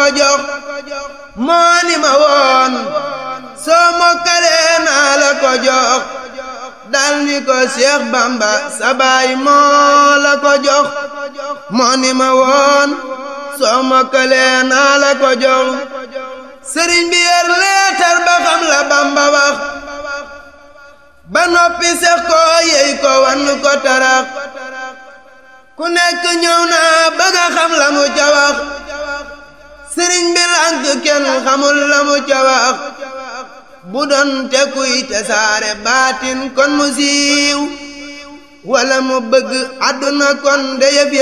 ko jox moo ni ma woon soo mokkalee naa la ko jox dal ni ko Seex Bamba sa baay moo la ko jox moo ni ma woon soo mokkalee naa la ko jox sëriñ bi yor leetar ba xam la Bamba wax ba noppi sex ko yey ko wan ko tarax ku nekk ñëw naa bëgg a xam la mu ca wax sëriñ bi lànk kenn xamul la mu ca wax bu doon te kuy te saare baatin kon mu siiw wala mu bëgg àdduna kon de yëf